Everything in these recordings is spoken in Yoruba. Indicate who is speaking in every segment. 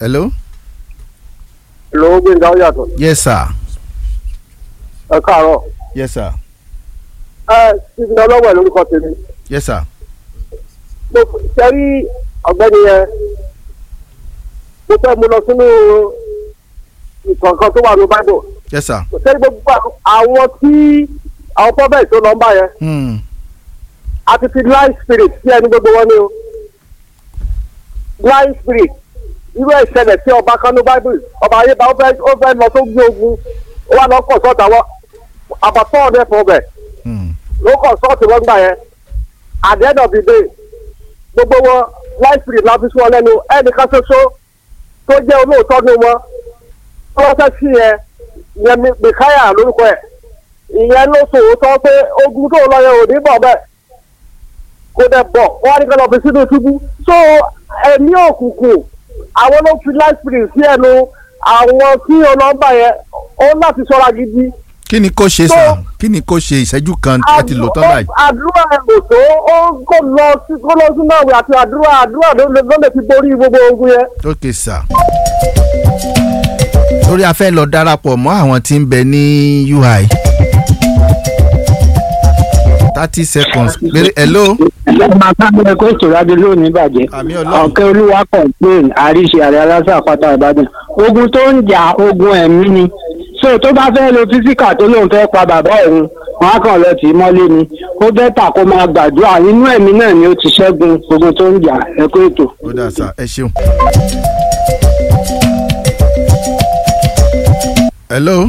Speaker 1: hello.
Speaker 2: lówó gbẹ̀ngà ó yàtọ̀
Speaker 1: yes sir.
Speaker 2: ẹ káàárọ̀
Speaker 1: yes sir.
Speaker 2: ẹ síbi ọlọ́wọ́ ẹ̀ lórúkọ tèmi
Speaker 1: yes sir.
Speaker 2: mo sẹ́rí ọ̀gbẹ́ni yẹn mo fẹ́ mu lọ sínú ìkọ̀ọ̀kan tó wà ní bible
Speaker 1: yes sir.
Speaker 2: sẹ́rí gbogbo àwọn tí àwọn pọ́bẹ́ẹ̀ tó lọ ń bá yẹn
Speaker 1: Hmm.
Speaker 2: àti fi life spirit sí ẹni gbogbo wọn ni o life spirit irú ẹ̀ ṣẹlẹ̀ sí ọba kanú bible ọba ayéba ó fẹ́ ó fẹ́ lọ tó gbé ogun ó wà lọ kọ̀ sọ́ọ̀tà wọn àbàtọ́ ọ̀dẹ́ fún ọbẹ̀
Speaker 1: Hmm.
Speaker 2: ló kọ̀ sọ́ọ̀tì wọn gbà yẹn at the end of the day gbogbo wọn life spirit la fi sún ọ lẹ́nu ẹnìkan ṣoṣo tó jẹ́ olóòótọ́ ní wọn tó wọ́n fẹ́ sí yẹn yẹn mìkáyà lórúkọ ẹ̀ ìyẹn ló sòótọ́ pé ogun tó lọ yẹn ò ní bọ̀ bẹ́ẹ̀ kò dẹ̀ bọ̀ wọ́n á ní kí lọ́ọ́ fi sínú túbú so ẹ̀mí òkùnkùn àwọn ló fi life spirit sí ẹnu àwọn tí ọlọ́mbà yẹn ó láti ṣọ́ra gidi
Speaker 1: kí ni kò ṣe
Speaker 2: So-
Speaker 1: sà kí ni kò ṣe ìṣẹ́jú kan ẹ ti lò tán báyìí.
Speaker 2: àdúrà ẹ̀ kò tó ó kò lọ sí kó lọ sínú àwẹ̀ àti àdúrà àdúrà ló lè ló lè fi borí gbogbo ogun yẹn.
Speaker 1: ok sà. lórí a fẹ́ lọ darapọ̀ mọ́ àwọn tí ń bẹ ní ui. thirty seconds péré hello.
Speaker 3: ọmọ akábẹ́ kó ètò ìrádi lónìí bàjẹ́
Speaker 1: Àmì Ọlọ́run.
Speaker 3: ọ̀kẹ́ olúwa complain àríṣe àrẹ aláṣà àpáta ìbàdàn ogun tó ń jà ogun ẹ̀mí ni so tó bá fẹ́ lo físíkà tó lóun fẹ́ pa bàbá òun wọn á kàn lọ tì í mọ́lé ni ó bẹ́tà kó máa gbàdúrà inú ẹ̀mí náà ni ó ti ṣẹ́gun ogun tó ń jà ẹ̀kọ́ ètò.
Speaker 1: ó dà sà ẹ ṣeun. hello.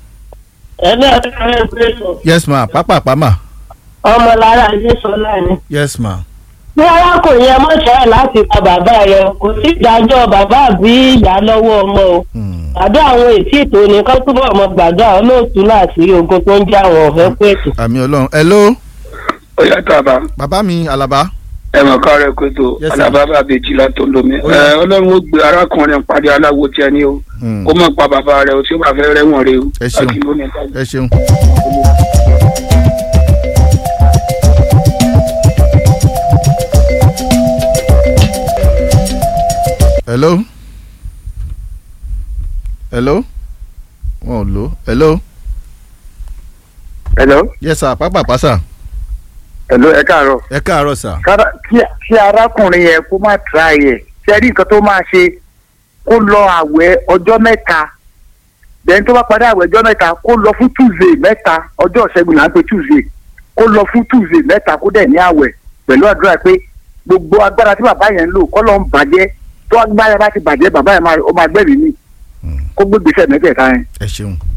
Speaker 1: yes ma pápá pàmà.
Speaker 4: ọmọlára adésọlá ni.
Speaker 1: yes ma.
Speaker 4: bí arákùnrin yẹn mọ̀ṣẹ́ láti pa bàbá rẹ̀ kò sí ìdájọ́ bàbá àbí ìyá lọ́wọ́ ọmọ o.
Speaker 1: Hmm.
Speaker 4: àdó àwọn ètí ètò nìkan túbọ̀ ọmọ gbàdúrà olóòtú láti ogun tó ń jẹ́ àwọn ọ̀fẹ́ kú ètò.
Speaker 1: àmì ọlọ́run hello.
Speaker 5: ó yàtọ̀ àbá
Speaker 1: bàbá mi alaba.
Speaker 5: ẹ̀wọ̀n kárẹ̀ kótó
Speaker 1: Yes, sir.
Speaker 5: alábàbà bèjì látọ̀ lómi
Speaker 1: Ó yá.
Speaker 5: ẹ ọlọ́run ó gbé arákùnrin pàdé aláwo tí a ní o
Speaker 1: Hmm.
Speaker 5: kó mọ̀ pa bàbá rẹ̀ o tí ó bá fẹ́ rẹ́wọ̀n rẹ̀ o
Speaker 1: Ẹ ṣeun.
Speaker 5: Láti lónìí táyé.
Speaker 1: ẹ ṣeun. hello. hello. wọn ò lò hello.
Speaker 2: hello
Speaker 1: yes sir pápá pàṣà.
Speaker 2: hello ẹ káàárọ̀.
Speaker 1: ẹ káàárọ̀ sir.
Speaker 2: kára kí kí arákùnrin yẹn kó má tra yẹ ṣe rí nǹkan tó máa ṣe kó lọ àwẹ̀ ọjọ́ mẹ́ta bẹ́ẹ̀ni tó bá parí àwẹ̀ ọjọ́ mẹ́ta kó lọ fún tuesday mẹ́ta ọjọ́ ìṣẹ́gun là ń pè tuesday kó lọ fún tuesday mẹ́ta kó dẹ̀ ní àwẹ̀ pẹ̀lú àdúrà pé gbogbo agbára tí bàbá yẹn ń lò kọ́ ló ń bàjẹ́ tó agbára bá ti bàjẹ́ bàbá yẹn máa ó máa gbẹ̀mí mi kó gbé gbèsè mẹ́tẹ̀ẹ̀ta yẹn.
Speaker 1: ẹ ṣeun.